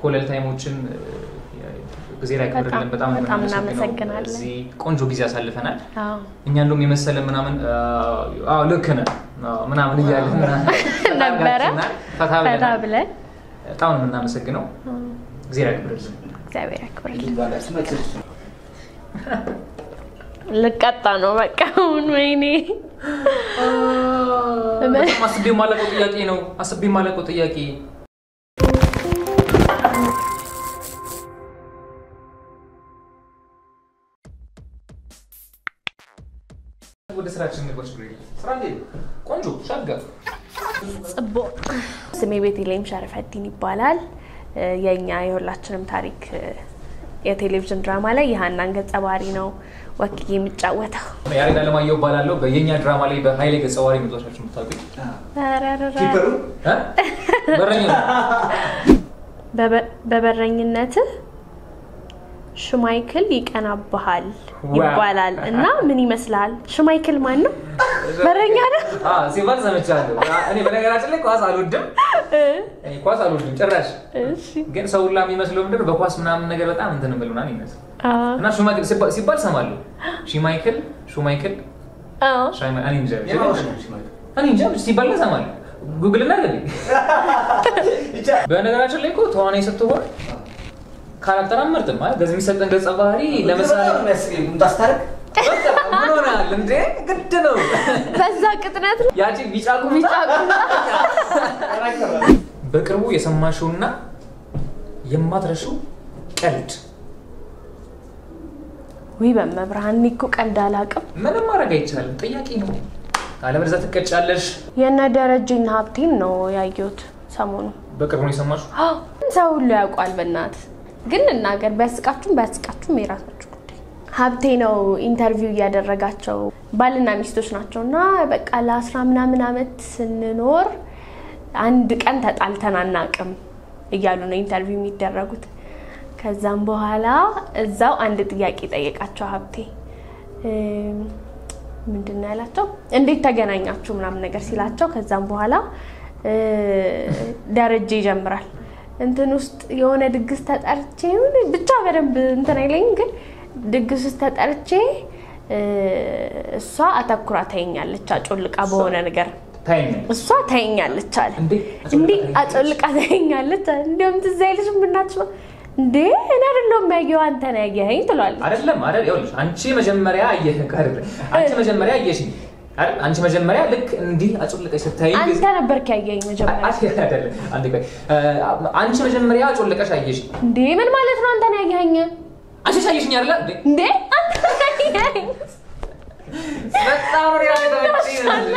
ኮለል ታይሞችን ጊዜ ላይ ያክብርልን። በጣም ነው በጣም የምናመሰግነው። እናመሰግናለን። እዚህ ቆንጆ ጊዜ አሳልፈናል። አዎ እኛ እንደውም የመሰለ ምናምን አዎ ልክ ነህ አዎ ምናምን እያለን ነበረ ፈታ ፈታ ብለናል። ብለን በጣም ነው የምናመሰግነው። ጊዜ ያክብርልን። እግዚአብሔር ያክብርልን። ልቀጣ ነው በቃ አሁን ወይኔ በጣም አስቤ የማላውቀው ጥያቄ ነው። አስቤ የማላውቀው ጥያቄ ወደ ስራችን ንግባች ስራ እንዴት ነው? ቆንጆ ሻጋ ጽቦ ስሜ ቤተልሔም ሸረፈዲን ይባላል። እ፣ የእኛ የሁላችንም ታሪክ እ፣ የቴሌቪዥን ድራማ ላይ የሀናን ገጸ ባህሪ ነው ወክዬ የሚጫወተው። ያሬድ አለማየሁ እባላለሁ። በየኛ ድራማ ላይ በሀይሌ ገጸ ባህሪ መጥቷችሁ የምታውቁኝ ረረረ። እ? በረኛ ነው። በበ- በበረኝነትህ ሽማይክል ይቀናብሃል ዋው። ይባላል እና ምን ይመስልሃል? ሽማይክል ማን ነው? በረኛ ነው። አ፣ ሲባል ሰምቻለሁ። አ፣ እኔ በነገራችን ላይ ኳስ አልወድም፣ እኔ ኳስ አልወድም ጭራሽ። እሺ ግን ሰው ሁላ የሚመስለው ምንድን ነው በኳስ ምናምን ነገር በጣም እንትን ብል ምናምን ይመስል አዎ እና ሹማይክል ሲባ- ሲባል ሰማለሁ። ሺማይክል ሹማይክል አዎ ሻይማ- እኔ እንጃ እኔ እንጃ ሲባል ግን ሰማለሁ። ጉግል እና ገቢ በነገራችን ላይ እኮ ተዋናይ ስትሆን ካራክተር አመርጥም ማለት በዚህ የሚሰጠን ገጸ ባህሪ ለምሳሌ በቃ ምን ሆናል እንዴ ግድ ነው በዛ ቅጥነት ነው። ያቺ ቢጫ ቁምጣ ቢጫ ቁምጣ። በቅርቡ የሰማሽውና የማትረሺው ቀልድ ውይ በመብርሃን እኔ እኮ ቀልድ አላውቅም። ምንም ማድረግ አይቻልም። ጥያቄ ነው። አለበለዚያ ትቀጫለሽ። የነ ደረጀና ሀብቴን ነው ያየሁት ሰሞኑ። በቅርቡ ነው የሰማሽው? አዎ፣ ሰው ሁሉ ያውቋል። በእናት ግን ልናገር፣ ቢያስቃችሁም ባያስቃችሁም የራሳችሁ ጉዳይ። ሀብቴ ነው ኢንተርቪው እያደረጋቸው ባልና ሚስቶች ናቸው እና በቃ ለአስራ ምናምን ዓመት ስንኖር አንድ ቀን ተጣልተን አናውቅም እያሉ ነው ኢንተርቪው የሚደረጉት። ከዛም በኋላ እዛው አንድ ጥያቄ ጠየቃቸው ሀብቴ እም፣ ምንድን ነው ያላቸው? እንዴት ተገናኛችሁ ምናምን ነገር ሲላቸው ከዛም በኋላ እ፣ ደረጀ ይጀምራል እንትን ውስጥ የሆነ ድግስ ተጠርቼ ይሁን ብቻ በደንብ እንትን አይለኝም፣ ግን ድግስ ውስጥ ተጠርቼ እ፣ እሷ አተኩራ ታየኛለች አጮልቃ በሆነ ነገር ታይኛል እሷ ታየኛለች አለ እንዴ እንዴ አጮልቃ ታየኛለች አለ። እንዲያውም ትዝ አይልሽም እናትሽ እንዴ እኔ አይደለሁም ያየኸው አንተ ነው ያየኸኝ ትሏለች። አይደለም አይደል? ይኸውልሽ አንቺ መጀመሪያ አየህ አይደል? አንቺ መጀመሪያ አየሽኝ አይደል? አንቺ መጀመሪያ ልክ እንዲህ አጮልቀሽ ስታይ አንተ ነበርክ ያየኸኝ መጀመሪያ። አይደለም አንዴ ቆይ እ፣ አንቺ መጀመሪያ አጮልቀሽ አየሽኝ። እንዴ ምን ማለት ነው አንተ ነው ያየኸኝ? አንቺ አየሽኝ አይደል? እንዴ እንዴ አንተ ነው ያየኸኝ? በጣም ነው ያለታች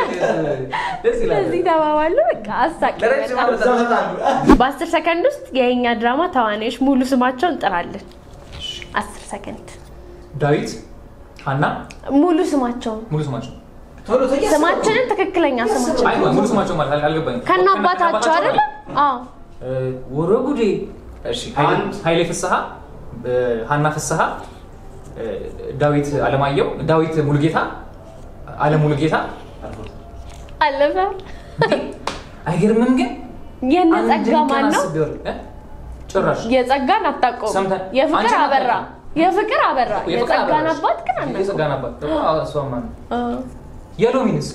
ደስ ይላል። ስለዚህ ተባባሉ። በቃ አሳቂ ለረጅም በጣም። ዓመት በአስር ሰከንድ ውስጥ የኛ ድራማ ተዋናዮች ሙሉ ስማቸውን እንጥራለን። አስር ሰከንድ ዳዊት፣ ሀና ሙሉ ስማቸውን ሙሉ ስማቸው ስማችንን ትክክለኛ ስማችን አይ ሙሉ ስማቸው ማለት አል- አልገባኝም። ከነ አባታቸው አይደለ? አዎ እ፣ ወረ ጉዴ። እሺ ኃይሌ- ኃይሌ ፍስሐ፣ እ፣ ሀና ፍስሐ፣ እ፣ ዳዊት አለማየሁ፣ ዳዊት ሙሉጌታ፣ አለም ሙሉጌታ። አለፈ። አይገርምም ግን የነ አንድን ጸጋ ቀን ማን ነው? አስቤው እ? ጭራሽ የጸጋን አታውቀውም። ሰምተን- የፍቅር አንቺን አበራ አታውቅም። የፍቅር አበራ የፍቅር የጸጋን አበራሽ። አባት ግን አናውቀውም። የጸጋን አባት ደግሞ አዎ፣ እሷማ ነው። አ- የሎሚንስ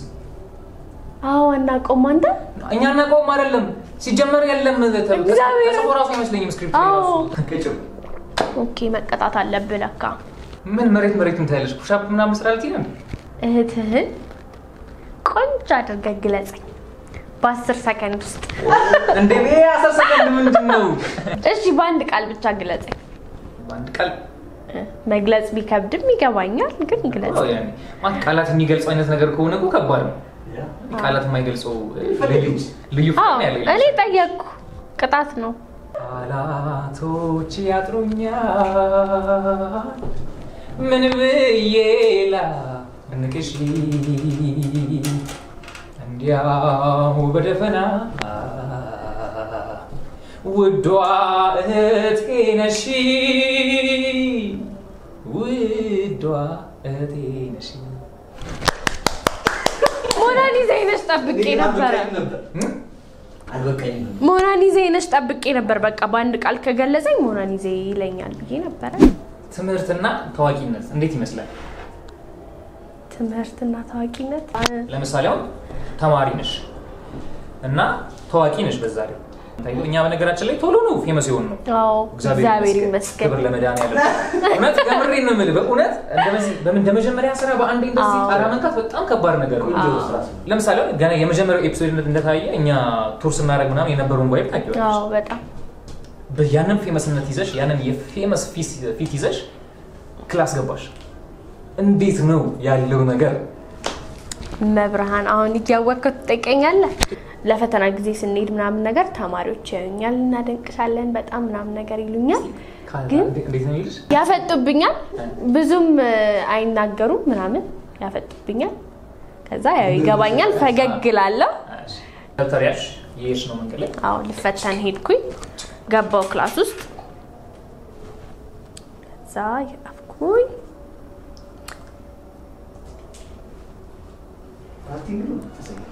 አዎ አናውቀውም። አንተ እኛ እናውቀውም አይደለም ሲጀመር የለም ተ- እግዚአብሔር። ተጽፎ ራሱ አይመስለኝም ስክሪፕት አዎ ራሱ ኦኬ መቀጣት አለብህ ለካ። ምን መሬት መሬት ምታያለሽ ፑሻፕ ምናምን ስራ ልትይ ነው እህትህን ቆንጆ አድርገህ ግለጸኝ በአስር ሰከንድ ውስጥ። እንደ እኔ አስር ሰከንድ ምንድን ነው እሺ በአንድ ቃል ብቻ ግለጸኝ። በአንድ ቃል እ፣ መግለጽ ቢከብድም ይገባኛል፣ ግን ግለጽ። አዎ፣ ያኔ ማለት ቃላት የሚገልጸው አይነት ነገር ከሆነ እኮ ከባድ ነው ቃላት የማይገልጸው ልዩ ልዩ አዎ ፍቅር ያለ እኔ ጠየቅኩ፣ ቅጣት ነው። ቃላቶች ያጥሩኛል ምን ብዬ ላንቅሽ እንዲያው በደፈና ውዷ እህቴ ነሽ ውዷ እህቴ ነሽ ሞናሊዛ ይነሽ ጠብቄ ነበረ። እም? አልበቃኝም። ሞናሊዜ ነሽ ጠብቄ ነበር። በቃ በአንድ ቃል ከገለጸኝ ሞናሊዜ ይለኛል ብዬ ነበረ። ትምህርትና ታዋቂነት እንዴት ይመስላል? ትምህርትና ታዋቂነት ለምሳሌ አሁን ተማሪ ነሽ እና ታዋቂ ነሽ በዛ ላይ እኛ በነገራችን ላይ ቶሎ ነው ፌመስ የሆን ነው አዎ እግዚአብሔር ይመስገን። ክብር ለመድኃኒዓለም እውነት ከምሬን ነው የምልህ በእውነት እንደዚህ በምን እንደ መጀመሪያ ስራ በአንዴ እንደዚህ አዎ። ጣራ መንካት በጣም ከባድ ነገር ነው ቆንጆ ስራ ነው። ለምሳሌ አሁን ገና የመጀመሪያው ኤፒሶድ እንደታየ እኛ ቱር ስናደርግ ምናምን የነበረውን ቫይብ ታውቂዋለሽ አዎ በጣም በ- ያንን ፌመስነት ይዘሽ ያንን የፌመስ ፊት ይዘሽ ክላስ ገባሽ እንዴት ነው ያለው ነገር መብርሃን አሁን እያወቅከው ትጠይቀኛለህ። ለፈተና ጊዜ ስንሄድ ምናምን ነገር ተማሪዎች ያዩኛል፣ እናደንቅሻለን በጣም ምናምን ነገር ይሉኛል፣ ግን እንዴት ነው ይልሽ ያፈጡብኛል። ብዙም እ፣ አይናገሩም ምናምን ያፈጡብኛል። ከዛ ያው ይገባኛል፣ ፈገግ እላለሁ። ደብተር ያልሽ የሄድሽ ነው መንገድ ላይ አዎ ልፈተን ሄድኩኝ፣ ገባው ክላስ ውስጥ ከዛ የጻፍኩኝ አክቲንግ ነው ተሰኘ።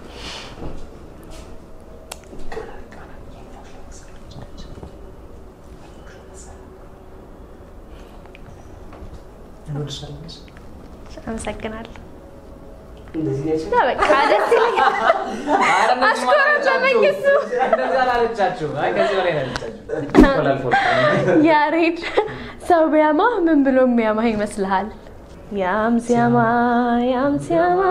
እንወድሻለን አመሰግናለሁ። እንደዚህ ነው ያልሽኝ? እና በቃ ደስ ይለኛል። ኧረ እንደዚህ ማለት አስኮረፈመኝ እሱ። እንደዚህ አላለቻችሁ። አይ ከዚህ በላይ ነው ያለቻችሁ። ተላልፎ ያሬድ ሰው ቢያማ ምን ብሎ የሚያማ ይመስልሃል? ያም ሲያማ ያም ሲያማ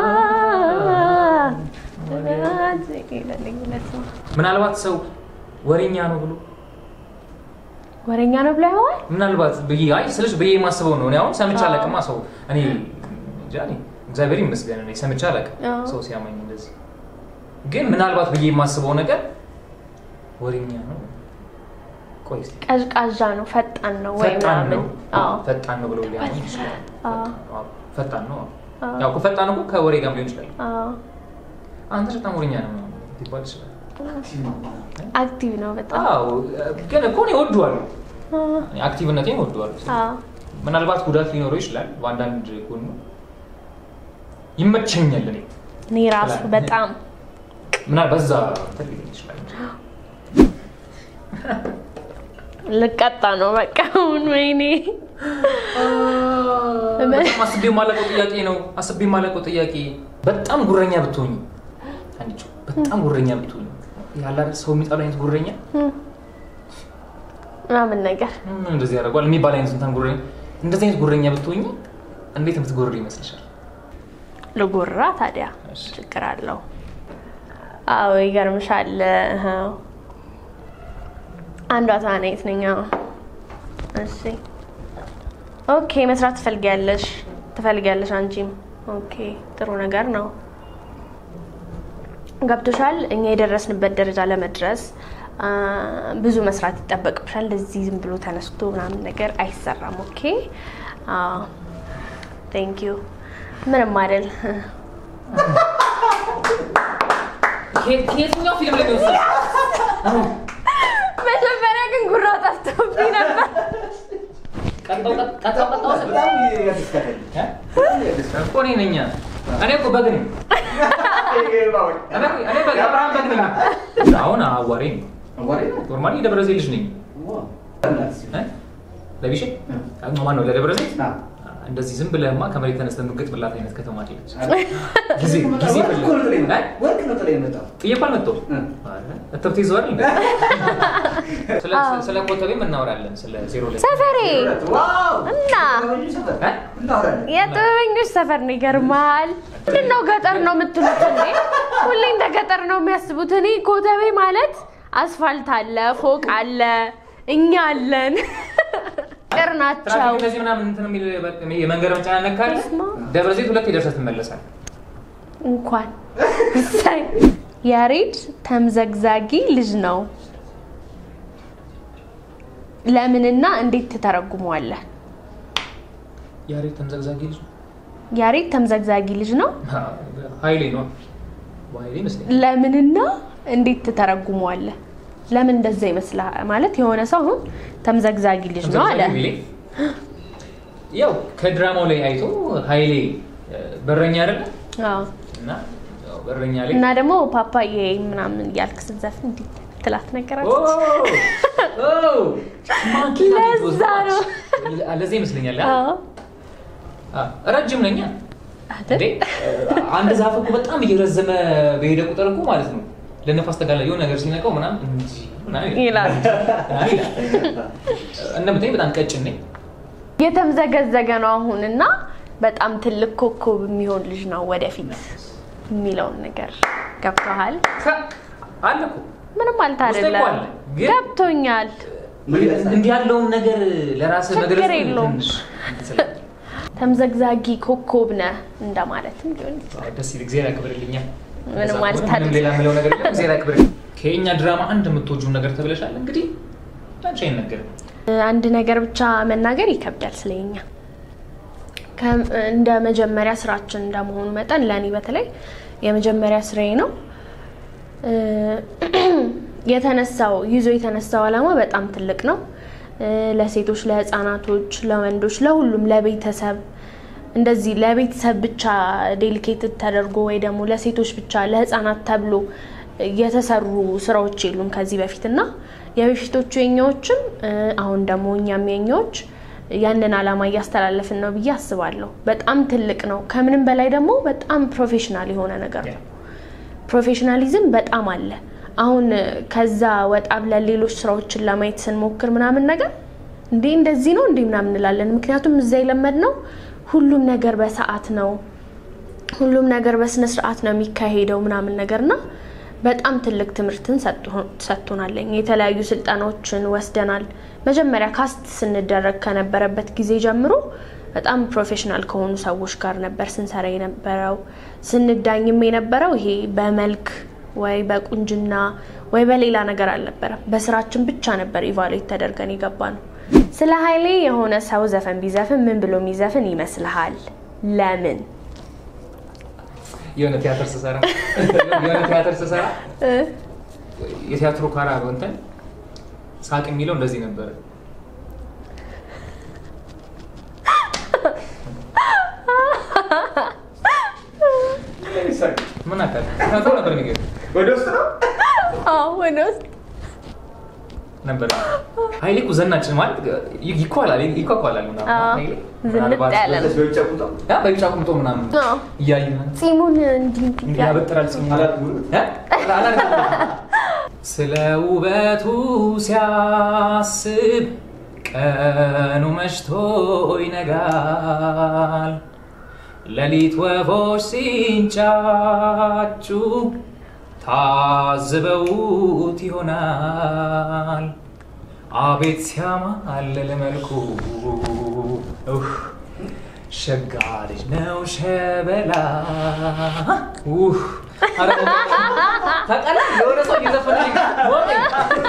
ይለልኝለት ነው። ምናልባት ሰው ወሬኛ ነው ብሎ ወሬኛ ነው ብሎ ያዋል። ምናልባት ብዬ አይ ስልሽ ብዬ የማስበው ነው። እኔ አሁን ሰምቼ አዎ። አላውቅማ ሰው እኔ እንጃ እኔ እግዚአብሔር ይመስገን እኔ ሰምቼ አላውቅም አዎ። ሰው ሲያመኝ እንደዚህ። ግን ምናልባት ብዬ የማስበው ነገር ወሬኛ ነው። ቆይ እስኪ ቀዝቃዛ ነው፣ ፈጣን ነው ወይ ፈጣን ነው ምናምን። አዎ ፈጣን ነው ብለው ሊያመኝ ይችላል። አዎ አዎ፣ ፈጣን ነው። አዎ። ያው እኮ ፈጣን እኮ ከወሬ ጋር ሊሆን ይችላል። አዎ አንተ በጣም ወሬኛ ነው ሊባል ይችላል። አክቲቭ ነው በጣም። አዎ ግን እኮ እኔ እወደዋለሁ፣ አዎ እኔ አክቲቭነቴን እወደዋለሁ። አዎ ምናልባት ጉዳት ሊኖረው ይችላል በአንዳንድ ጎኑ ይመቸኛል። እኔ እኔ ራሱ በጣም ምናልባት በዛ እንትን ሊሆን ይችላል እንጂ። ልቀጣ ነው በቃ አሁን ወይኔ በጣም አስቤ የማላውቀው ጥያቄ ነው። አስቤ የማላውቀው ጥያቄ በጣም ጉረኛ ብትሆኝ አንቺ በጣም ጉረኛ ብትሆኝ ያለ አይደል ሰው የሚጠላው አይነት ጉረኛ ምናምን ነገር ምን እንደዚህ ያደርጓል የሚባል አይነት እንትን ጉረኛ እንደዚህ አይነት ጉረኛ ብትሆኝ እንዴት የምትጎርር ይመስልሻል? ልጎራ ታዲያ እሺ። ችግር አለው? አዎ ይገርምሻል። እህ፣ አንዷ ተዋናይት ነኝ። አዎ። እሺ ኦኬ። መስራት ትፈልጊያለሽ ትፈልጊያለሽ አንቺም። ኦኬ ጥሩ ነገር ነው። ገብቶሻል። እኛ የደረስንበት ደረጃ ለመድረስ አ፣ ብዙ መስራት ይጠበቅብሻል። እንደዚህ ዝም ብሎ ተነስቶ ምናምን ነገር አይሰራም። ኦኬ ቴንክ ዩ ምንም አይደል። ከየት- ከየትኛው ፊልም ላይ ነው የወሰድሽው? መጀመሪያ ግን ጉራው ጠፍቶብኝ ነበር። ቀጣው ቀጣው ቀጣው ስል በጣም ያስደስታል። እ? እኮ እኔ ነኝ። እኔ እኮ በግ ነኝ። እኔ እኔ በግ አብርሃም በግ ነኝ። አሁን አዋሬ ነኝ። አዋሪ ነው? ኖርማሊ የደብረ ዘይት ልጅ ነኝ። ዋው። እ? ለቢሼ ማነው ለደብረ ዘይት ና። እንደዚህ ዝም ብለህማ ከመሬት ተነስተህ የምትገጥምላት አይነት ከተማ አይደለች። ጊዜ ጊዜ ወርቅ እኮ ነው ጥላ የመጣው። እ? ወርቅ ነው ጥላ የመጣው። ጥዬ እኮ አልመጣሁም። እ። ኧረ፣ እትብት ይዘዋል እንዴ? ስለ- ስለ ኮተቤም እናወራለን። ስለ ዜሮ ላይ ሰፈሬ ዋው! እና ጥበበኞች ሰፈር። እ? እናወራለን። የጥበበኞች ሰፈር ነው። ይገርማል። ምንድን ነው ገጠር ነው የምትሉት እንዴ? ሁሌ እንደ ገጠር ነው የሚያስቡት። እኔ ኮተቤ ማለት አስፋልት አለ፣ ፎቅ አለ፣ እኛ አለን። ቅር ናቸው። ትራፊክ እንደዚህ ምናምን እንትን የሚል የመንገድ መጨናነቅ ካለ በስመ አብ። ደብረ ዘይት ሁለት የደርሰህ ትመለሳል። እንኳን እሰይ። ያሬድ ተምዘግዛጊ ልጅ ነው። ለምንና እንዴት ትተረጉመዋለህ? ያሬድ ተምዘግዛጊ ልጅ ያሬድ ተምዘግዛጊ ልጅ ነው። ኃይሌ ነው ኃይሌ ይመስለኛል። ለምንና እንዴት ትተረጉመዋለህ? ለምን እንደዛ ይመስልሃል? ማለት የሆነ ሰው አሁን ተምዘግዛጊ ልጅ ነው አለ። ተምዘግዛጊ ሚሌ ያው ከድራማው ላይ አይቶ ኃይሌ እ፣ በረኛ አይደለ አዎ። እና ያው እረኛ ላይ እና ደግሞ ፓፓዬ ምናምን እያልክ ስትዘፍን እንዲህ ትላት ነገር ኦ! አለች። ኦ! ማንኪና ቤት ለዛ ነው። ወስዶ- ለዛ ይመስለኛል አ? አዎ አ፣ ረጅም ነኛ አይደል? እንዴ አንድ ዛፍ እኮ በጣም እየረዘመ በሄደ ቁጥር እኮ ማለት ነው ለነፋስ ተጋላ የሆነ ነገር ሲነቀው ምናምን እንጂ ምናምን ይላል። ምናምን ይላል። እንደምታይኝ በጣም ቀጭን ነኝ። የተምዘገዘገ ነው አሁን እና በጣም ትልቅ ኮከብ የሚሆን ልጅ ነው ወደፊት የሚለውን ነገር ገብቶሃል? ከ- አለ እኮ ምንም ማለት ውስጤ እኮ አይደለም። አለ፣ ግን- ገብቶኛል። ምን ይመስላል? እንዲህ ያለውን ነገር ለራስህ ችግር መግለጽ የለውም። ትንሽ ስለ- ተምዘግዛጊ ኮከብ ነህ እንደማለትም ሊሆን ይችላል። አዎ፣ ደስ ይል። እግዚአብሔር ያክብርልኛል። ምንም እንደዛ ማለት ከሆነ ምንም አይደለም። ሌላ የምለው ነገር የለም። እግዚአብሔር ያክብርልኝ። ከየኛ ድራማ አንድ የምትወጂውን ነገር ተብለሻል። እንግዲህ አንቺ አይነገርም። አንድ ነገር ብቻ መናገር ይከብዳል ስለኛ እንደ መጀመሪያ ስራችን እንደመሆኑ መጠን ለእኔ በተለይ የመጀመሪያ ስራዬ ነው። እ፣ የተነሳው ይዞ የተነሳው ዓላማ በጣም ትልቅ ነው። እ፣ ለሴቶች፣ ለህፃናቶች፣ ለወንዶች፣ ለሁሉም ለቤተሰብ እንደዚህ ለቤተሰብ ብቻ ዴሊኬትድ ተደርጎ ወይ ደግሞ ለሴቶች ብቻ ለህፃናት ተብሎ የተሰሩ ስራዎች የሉም ከዚህ በፊት እና የበፊቶቹ የኛዎችም እ፣ አሁን ደግሞ እኛም የኛዎች ያንን ዓላማ እያስተላለፍን ነው ብዬ አስባለሁ። በጣም ትልቅ ነው። ከምንም በላይ ደግሞ በጣም ፕሮፌሽናል የሆነ ነገር ነው። ፕሮፌሽናሊዝም በጣም አለ። አሁን ከዛ ወጣ ብለን ሌሎች ስራዎችን ለማየት ስንሞክር ምናምን ነገር እንዴ እንደዚህ ነው እንዴ ምናምን እንላለን። ምክንያቱም እዛ የለመድነው ሁሉም ነገር በሰዓት ነው፣ ሁሉም ነገር በስነ ስርዓት ነው የሚካሄደው ምናምን ነገርና በጣም ትልቅ ትምህርትን ሰጥቶናለኝ። የተለያዩ ስልጠናዎችን ወስደናል። መጀመሪያ ካስት ስንደረግ ከነበረበት ጊዜ ጀምሮ በጣም ፕሮፌሽናል ከሆኑ ሰዎች ጋር ነበር ስንሰራ የነበረው። ስንዳኝም የነበረው ይሄ በመልክ ወይ በቁንጅና ወይ በሌላ ነገር አልነበረም። በስራችን ብቻ ነበር ኢቫሉዌት ተደርገን የገባ ነው። ስለ ኃይሌ የሆነ ሰው ዘፈን ቢዘፍን ምን ብሎ የሚዘፍን ይመስልሃል? ለምን? የሆነ ቲያትር ስሰራ የሆነ ቲያትር ስሰራ የቲያትሩ ካራ እንትን ሳቅ የሚለው እንደዚህ ነበረ። ምን አካል ተናግሮ ነበር የሚገርም ወደ ውስጥ ነው አዎ ወደ ውስጥ ነበር። ኃይሌ እኮ ዘናጭ ማለት ይኳላል ይኳኳላል ምናምን አዎ፣ ኃይሌ ዝንጥ ምናልባት ያለ ነው። በዚህ በውጭ ቁጣ ያ በቢጫ ቁምጦ ምናምን አዎ። እያዩ ጺሙን እንዲህ እንዲህ እንዲህ ያለ ያበጥራል ጺሙ አላልኩም። እ? አላልኩም። ስለ ውበቱ ሲያስብ ቀኑ መሽቶ ይነጋል። ሌሊት ወፎች ሲንጫጩ ታዝበውት ይሆናል። አቤት ሲያማልል መልኩ ኡህ፣ ሸጋ ልጅ ነው ሸበላ ኡህ፣ ኧረ ታውቃለህ? የሆነ ሰው እየዘፈነልኝ ወቀኝ።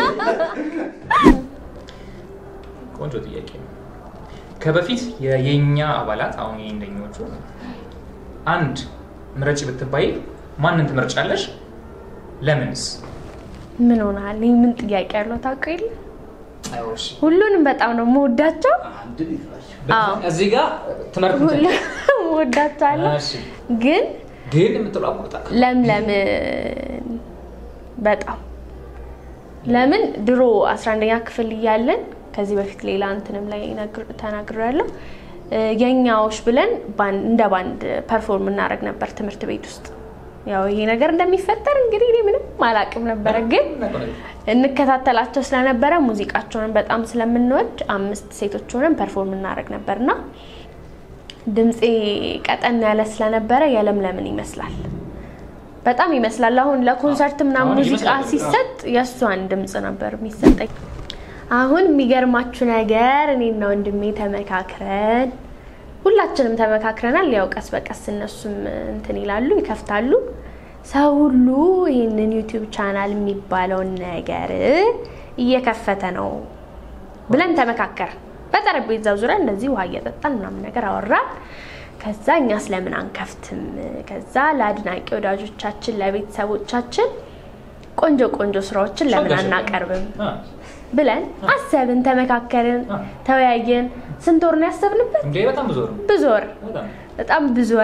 ቆንጆ ጥያቄ ነው። ከበፊት የየኛ አባላት አሁን የእንደኞቹ አንድ ምረጭ ብትባይ ማንን ትመርጫለሽ? ለምንስ? ምን ሆናል? ይህ ምን ጥያቄ ያለው ታውቀው የለ አይወሽ ሁሉንም በጣም ነው የምወዳቸው። አንድ ይፍራሽ አዎ። እዚህ ጋር ትመርጥ ሁሉንም እወዳቸዋለሁ። እሺ። ግን ግን የምትለው አቁርጣ ለምለምን በጣም ለምን ድሮ 11ኛ ክፍል እያለን ከዚህ በፊት ሌላ እንትንም ላይ ተናግሬያለሁ። የኛዎች ብለን ባን- እንደ ባንድ ፐርፎርም እናደርግ ነበር ትምህርት ቤት ውስጥ። ያው ይሄ ነገር እንደሚፈጠር እንግዲህ እኔ ምንም አላውቅም ነበረ፣ ግን እንከታተላቸው ስለነበረ ሙዚቃቸውንም በጣም ስለምንወድ አምስት ሴቶች ሆነን ፐርፎርም እናደርግ ነበርና ድምፄ ቀጠን ያለ ስለነበረ የለምለምን ይመስላል በጣም ይመስላል። አሁን ለኮንሰርት ምናምን አሁን ሙዚቃ ይመስላል። ሲሰጥ የእሷን ድምፅ ነበር የሚሰጠኝ። አሁን የሚገርማችሁ ነገር እኔና ወንድሜ ተመካክረን ሁላችንም ተመካክረናል። ያው ቀስ በቀስ እነሱም እንትን ይላሉ ይከፍታሉ። ሰው ሁሉ ይህንን ዩቲዩብ ቻናል የሚባለውን ነገር እየከፈተ ነው ብለን ተመካከር በጠረጴዛው ዙሪያ እንደዚህ ውሃ እየጠጣን ምናምን ነገር አወራን። ከዛ እኛ ስለምን አንከፍትም? ከዛ ለአድናቂ ወዳጆቻችን ለቤተሰቦቻችን ቆንጆ ቆንጆ ስራዎችን ለምን አናቀርብም ብለን አሰብን፣ ተመካከርን፣ ተወያየን። ስንት ወር ነው ያሰብንበት? እንዴ በጣም ብዙ ነው። ብዙ ወር በጣም በጣም ብዙ ወር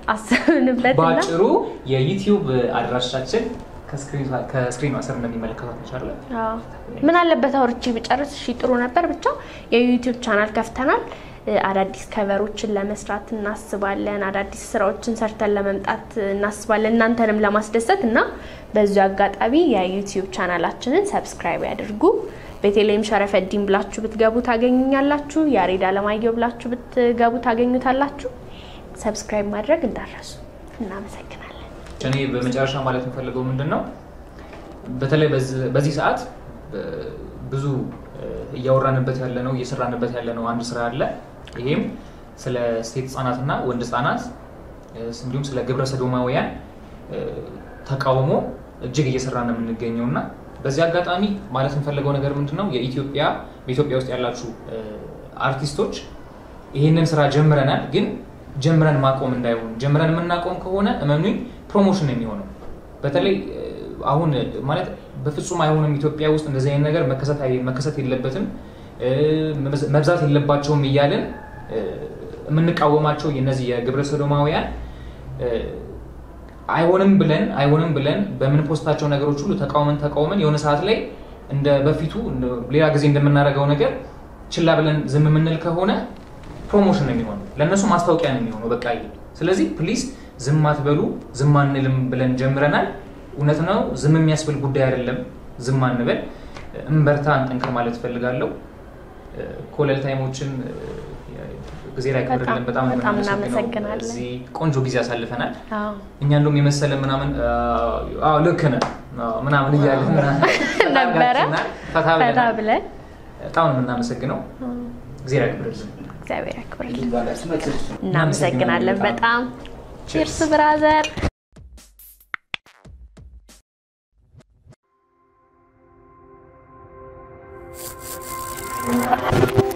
አስብንበትና በአጭሩ የዩቲዩብ አድራሻችን ከስክሪኑ ስር እንደሚመለከቷት ይቻላል። አዎ። ምን አለበት አውርቼ ብጨርስ እሺ ጥሩ ነበር። ብቻ የዩቲዩብ ቻናል ከፍተናል። እ፣ አዳዲስ ከቨሮችን ለመስራት እናስባለን። አዳዲስ ስራዎችን ሰርተን ለመምጣት እናስባለን እናንተንም ለማስደሰት እና በዚሁ አጋጣሚ የዩቲዩብ ቻናላችንን ሰብስክራይብ ያድርጉ። ቤተልሔም ሸረፈዲን ብላችሁ ብትገቡ ታገኙኛላችሁ። ያሬድ አለማየሁ ብላችሁ ብትገቡ ታገኙታላችሁ። ሰብስክራይብ ማድረግ እንዳረሱ። እናመሰግናለን። እኔ በመጨረሻ ማለት የምፈልገው ምንድን ነው፣ በተለይ በዚህ- በዚህ ሰዓት እ፣ ብዙ እ፣ እያወራንበት ያለ ነው እየሰራንበት ያለ ነው አንድ ስራ አለ። ይሄም ስለ ሴት ህጻናትና ወንድ ህጻናት እ፣ እንዲሁም ስለ ግብረ ሰዶማውያን እ፣ ተቃውሞ እጅግ እየሰራ ነው የምንገኘው እና በዚህ አጋጣሚ ማለት የምፈልገው ነገር ምንድን ነው የኢትዮጵያ በኢትዮጵያ ውስጥ ያላችሁ እ፣ አርቲስቶች ይህንን ስራ ጀምረናል፣ ግን ጀምረን ማቆም እንዳይሆን ጀምረን የምናቆም ከሆነ እመኑኝ ፕሮሞሽን ነው የሚሆነው። በተለይ እ፣ አሁን ማለት በፍጹም አይሆንም ኢትዮጵያ ውስጥ እንደዚህ አይነት ነገር መከሰት አይ- መከሰት የለበትም እ፣ መብዝ- መብዛት የለባቸውም እያልን እ፣ የምንቃወማቸው የነዚህ የግብረ ሰዶማውያን እ፣ አይሆንም ብለን አይሆንም ብለን በምንፖስታቸው ነገሮች ሁሉ ተቃውመን ተቃውመን የሆነ ሰዓት ላይ እንደ በፊቱ እንደ- ሌላ ጊዜ እንደምናደርገው ነገር ችላ ብለን ዝም የምንል ከሆነ ፕሮሞሽን ነው የሚሆነው፣ ለእነሱ ማስታወቂያ ነው የሚሆነው። በቃ ይሄ ስለዚህ ፕሊዝ ዝም አትበሉ፣ ዝም አንልም ብለን ጀምረናል። እውነት ነው፣ ዝም የሚያስብል ጉዳይ አይደለም። ዝም አንበል፣ እንበርታ፣ እንጠንክር ማለት እፈልጋለሁ። ኮለል ታይሞችን ጊዜ ላይ ክብርልን በጣም ነው በጣም የምናመሰግነው። እናመሰግናለን። እዚህ ቆንጆ ጊዜ አሳልፈናል። አዎ እኛ እንደውም የመሰለ ምናምን አዎ ልክ ነህ አዎ ምናምን እያለን ነበረ። ፈታ ፈታ ብለናል። ብለን በጣም ነው የምናመሰግነው። ጊዜ ያክብርልን። እግዚአብሔር ያክብርልን። እናመሰግናለን። እናመሰግናለን በጣም ቺርስ ብራዘር።